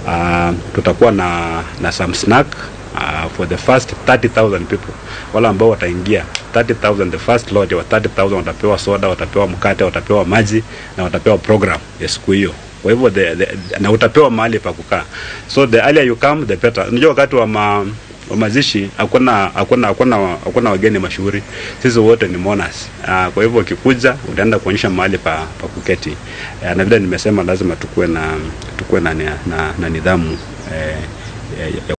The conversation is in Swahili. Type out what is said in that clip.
Uh, tutakuwa na, na some snack uh, for the first 30,000 people wale ambao wataingia 30,000 the first lot wa 30,000 watapewa soda, watapewa mkate, watapewa maji na watapewa program ya siku hiyo. Kwa hivyo the, the, na utapewa mahali pa kukaa, so the earlier you come the better. Unajua wakati wa ma, wa mazishi hakuna hakuna hakuna hakuna wageni mashuhuri, sisi wote ni mourners. Uh, kwa hivyo ukikuja utaenda kuonyesha mahali pa, pa kuketi uh, na vile nimesema lazima tukue na tukue na, na, na nidhamu eh, ya, ya